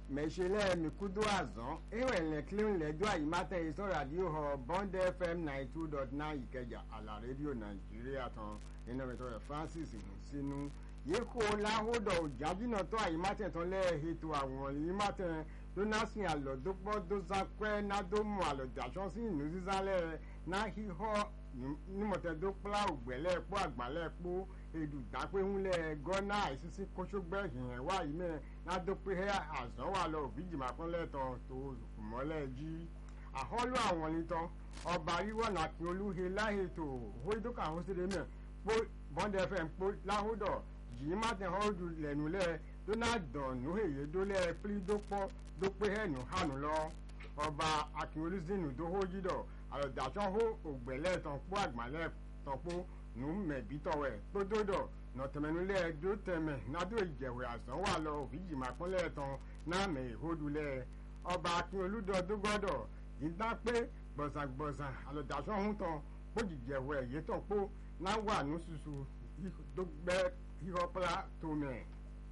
mẹ̀ṣẹ̀lẹ̀ mikudu azan ewẹ̀lẹ̀ clean lẹ́jọ́ àyímátẹ̀ ìsọ̀ ràdíò họ bond fm ninety two dot nine ìkẹjà àlà rédíò nàìjíríà tán nínú ẹ̀tọ́ rẹ̀ francis sínú yíkó láhódọ̀ òjájínà tó àyímátẹ̀ tán lẹ́ẹ̀hẹ́tò àwọn àyímátẹ̀ donasin àlọ́dọ́pọ̀ dọ́sàpẹ́ nádọ́mù àlọ́dàṣọ́ sí ìlú sísálẹ̀ náà híhọ́ nímọ̀tẹ́dọ́pọ̀ ògbẹ́lẹ̀ pọ̀ àgbálẹ̀ pọ̀ edùdápéhùnlẹ̀ gọ́nà àìsísí kóṣógbẹ́ ìhìn wá yìí mẹ́ nádọ́pẹ́ àzọ́wà lọ òbíjìmá pọ́nlẹ̀ tán tó mọ́lẹ̀ jí àhọ́lù àwọn nìtàn ọba ríwọ̀nà akínolúhe láhètò hóídókà hóṣèlè mẹ́ pọ́ bọ́ndẹ̀ fẹ́ pọ́ láhódọ̀ yìí má tẹ̀ họ́ọ́dù lẹ́nu lẹ́ donaldon nuheye dólẹ̀ pírí dópọ̀ dópé hẹ́nu hánu lọ ọba akínolúzínú tó hójídọ̀ àlọ́dàṣọ́ hó ògbẹ́lẹ̀ tán pọ́ àgbàlẹ̀ tán pọ́ nù mẹ̀bítọ̀wẹ̀ kpódódọ̀ nọ̀tẹ̀mẹ̀nulẹ̀ dó tẹ̀mẹ̀ nádó ìjẹ̀wẹ̀ àsán wà lọ òfìjì máa pọ́nlẹ̀ tán náà mẹ̀ ìhódulẹ̀ ọba akínolúdọ̀ dógọ́dọ̀ yìí pé gbọ̀sàgbọ̀sàn àlọ́dàṣọ́ hún tán kpójìjẹ̀wẹ̀ yìí tán kpó náà wà ní susu dógbẹ́ híhọ́pẹ́lá tó mẹ̀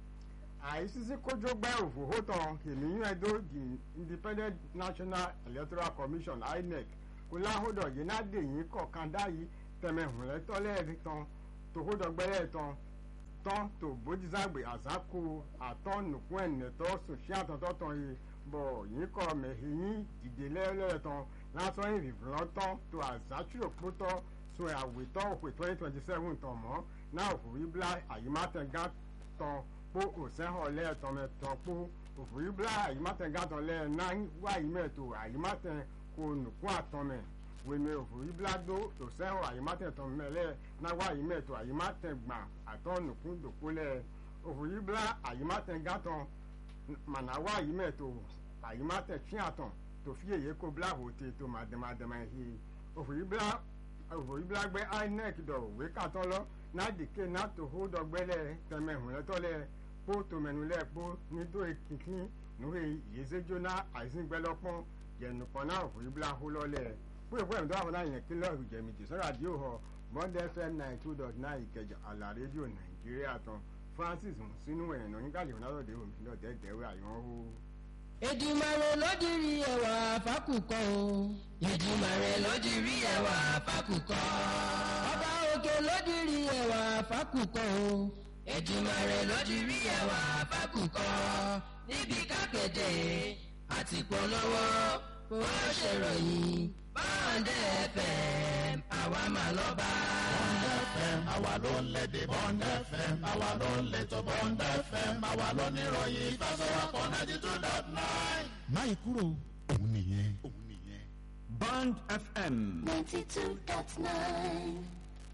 àìsísí kójógbẹ́ òfòhó tán kìnìún ẹ̀dó the independent national electoral commission inec kó láhódọ̀ yìí náà dè yín kọ̀ọ̀kan dá yìí tẹmẹhùn lẹtọ lẹẹrí tán tòkódọgbẹlẹ tán tán tó bójúzàgbé àzákò àtọnùkún ẹnẹtọ sòṣì àtọtọ tán yìí bọ yín kọ mẹhìnyín dìde lẹẹlẹ tán lásán ìrìfúnlọ tán tó àzáṣúrò pótọ so àwètọ òpè twenty twenty seven tán mọ náà òfurufúbla àyímátẹgá tán pó òsẹ́hàn lẹ́ẹ̀tàn mẹ́tàn pó òfurufúbla àyímátẹgá tán lẹ́ẹ̀ náà wáyé mẹ́tò àyímátẹ kò nùkún àtọ́mẹ́ wèmí òfurufú blado òsẹ́hàn àyèmátẹ̀tàn mẹ́lẹ́ náwó àyèmẹ́tò àyèmátẹ̀gbà àtọ́nùkún dòpólẹ̀ òfurufú blá àyèmátẹ̀gàtàn mànáwó àyèmẹ́tò àyèmátẹ̀tíyàtàn tòfí èyí kó blá hòtè tó màdàmàdàmà yìí òfurufú blá gbé inec dọ̀ òwe kàtọ́ lọ nádìké nàtò hó dọ̀gbẹ́lẹ̀ tẹ̀mẹ̀hùn lẹ́tọ́lẹ̀ kpó tòmẹ̀nulẹ̀ kpó nídó èkìkí nùhé yézéjóná àìsíngbẹ́lọ́pọ́n jẹ̀nùpọ̀n náà òfurufú blá hó lọ́lẹ̀ fúyẹ̀ fúyẹ̀ tó àwọn náà yẹn kí lọ́ọ̀rù jẹ̀mìtì sọ́ra àdìo họ bond fm nine two dot nine ìkẹjà àlà rédíò nàìjíríà tán francis sínú ẹ̀nà nígbàlè ọ̀nàdọ̀dẹ̀ omi lọ́dẹ̀ dẹ̀wẹ̀ àyàn hó. èdìmàrè lódìrí ẹwà fákùkọ o. èdìmàrè lódìrí ẹwà fákùkọ. ọba òkè lódìrí ẹwà fákùkọ o. èdìmàrè lódìrí ẹwà fákùkọ. níbi kápẹ́tẹ̀ àti polówó ó ṣèròyìn bọ́ǹdẹ̀ fm àwa mà lọ bá. bọ́ǹdẹ̀ fm àwa ló ń lédè bọ́ǹdẹ̀ fm àwa ló ń létò bọ́ǹdẹ̀ fm àwa ló ní ìròyìn ìfẹsọ̀wọ́pọ̀ ninety two dot nine. máyì kúrò òun nìyẹn òun nìyẹn. bond fm. ninety two dot nine.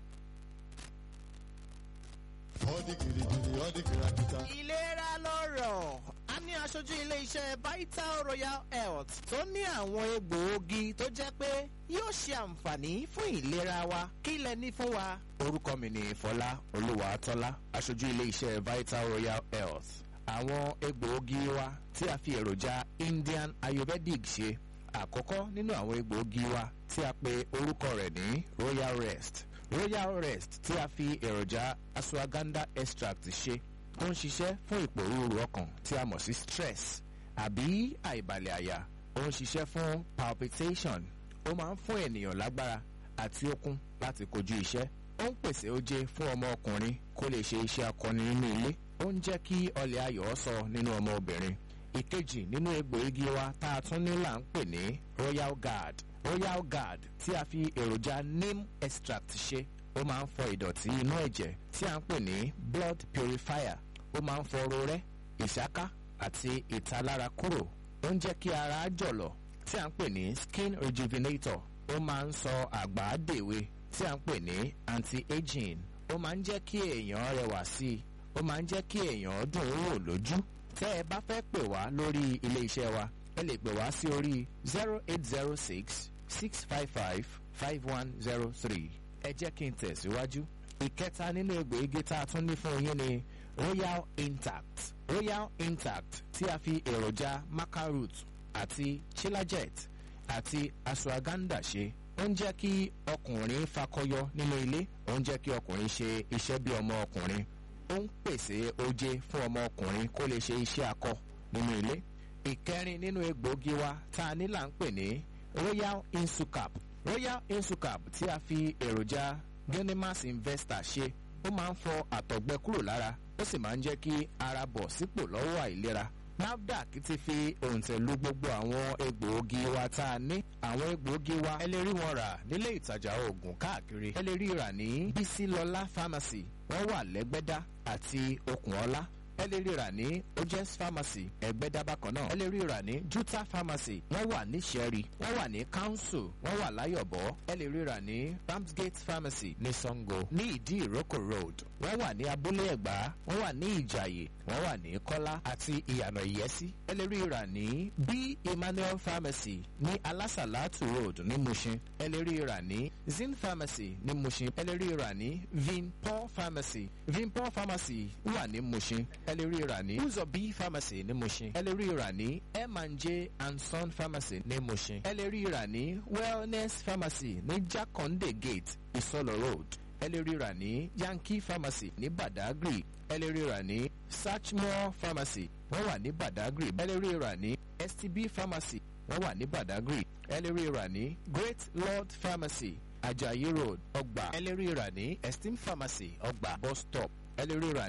ọdí gìrìgìrì ọdí kìràkìtà. ìlera lọ́rọ̀ a ní aṣojú ilé-iṣẹ́ vital royal health tó ní àwọn egbòogi tó jẹ́ pé yóò ṣe àǹfààní fún ìlera wa kí lẹ ní fún wa. orúkọ mi ni fọlá olúwàtọ́lá aṣojú ilé-iṣẹ́ vital royal health àwọn egbòogi wa tí a fi èròjà indian ayurvedic ṣe àkọ́kọ́ nínú àwọn egbòogi wa tí a pe orúkọ rẹ̀ ní royal rest royal rest tí a fi èròjà ashwagandha extract ṣe ó ń ṣiṣẹ́ fún ìpòrúurú ọkàn tí a mọ̀ sí stress àbí àìbalẹ̀ àyà ó ń ṣiṣẹ́ fún palpitation ó máa ń fún ènìyàn lágbára àti okun láti kojú iṣẹ́ ó ń pèsè oje fún ọmọ ọkùnrin kó lè ṣe iṣẹ́ akọni nínú ilé ó ń jẹ́ kí ọlẹ̀ ayọ̀ sọ nínú ọmọ obìnrin ìkejì nínú egbòogi wa tá a tún ní là ń pè ní royal guard royal guard tí a fi èròjà neem extract ṣe ó máa ń fọ ìdọ̀tí inú ẹ̀jẹ̀ tí a ń pè ní blood purifier ó máa ń fọ rorẹ́ ìṣáká àti ìtalára kúrò ó ń jẹ́ kí ara jọ̀lọ̀ tí a ń pè ní skin rejuvenator ó máa ń sọ àgbà dèwe tí a ń pè ní anti-aging ó máa ń jẹ́ kí èèyàn rẹwà sí i ó máa ń jẹ́ kí èèyàn dùn ún wò lójú tẹ́ ẹ bá fẹ́ pè wá lórí ilé iṣẹ́ wa ẹ lè pè wá sí orí zero eight zero six six five five five one zero three ẹ jẹ́ kí n tẹ̀síwájú ìkẹta nínú egbòogi tá a tún ní fún yín ni royal intact royal intact tí a fi èròjà macaroot àti chilajet àti ashwagandha ṣe ó ń jẹ́ kí ọkùnrin fakọyọ nínú ilé ó ń jẹ́ kí ọkùnrin ṣe iṣẹ́ bí ọmọ ọkùnrin ó ń pèsè oje fún ọmọ ọkùnrin kó lè ṣe iṣẹ́ akọ nínú ilé ìkẹrin nínú egbòogi wa tá a ní là ń pè ní royal insucap royal insucap tí a fi èròjà genimas investor ṣe ó máa ń fọ àtọ̀gbẹ kúrò lára ó sì máa ń jẹ́ kí ara bọ̀ sípò lọ́wọ́ àìlera nafdac ti fi òǹtẹ̀ lu gbogbo àwọn egbòogi wa tá a ní àwọn egbòogi wa ẹ lè rí wọn rà nílé ìtajà oògùn káàkiri ẹ lè rí rà ní bísílọlá pharmacy wọ́n wà lẹ́gbẹ́dá àti okùnọlá ẹ lè rí rà ní ojes pharmacy ẹgbẹ́dá bákan náà ẹ lè rí rà ní juta pharmacy wọ́n wà ní sẹ́rí wọ́n wà ní council wọ́n wà láyọ̀bọ̀ ẹ lè rí rà ní ramsgate pharmacy ní sango ní ìdí ìrókò road wọ́n wà ní abúlé ẹ̀gbá wọ́n wà ní ìjàyè wọ́n wà ní kọ́lá àti ìyànà ìyẹ́sí ẹ lè rí rà ní b emmanuel pharmacy ní alásàlátù road ní mushin ẹ lè rí rà ní zin pharmacy ní mushin ẹ lè rí rà ní vinpol pharmacy vinpol pharmacy wà ní mushin ẹ lè rí rà ní uzobi pharmacy ní mushin ẹ lè rí rà ní m&j and son pharmacy ní mushin ẹ lè rí rà ní wellness pharmacy ní jakonde gate isolo road ẹ lè rí rà ní yankee pharmacy ní badagry ẹ lè rí rà ní sachmore pharmacy wọ́n wà ní badagry ẹ lè rí rà ní stb pharmacy wọ́n wà ní badagry ẹ lè rí rà ní great lord pharmacy ajayi road ọgbà ẹ lè rí rà ní esteem pharmacy ọgbà bus stop ẹ lè rí rà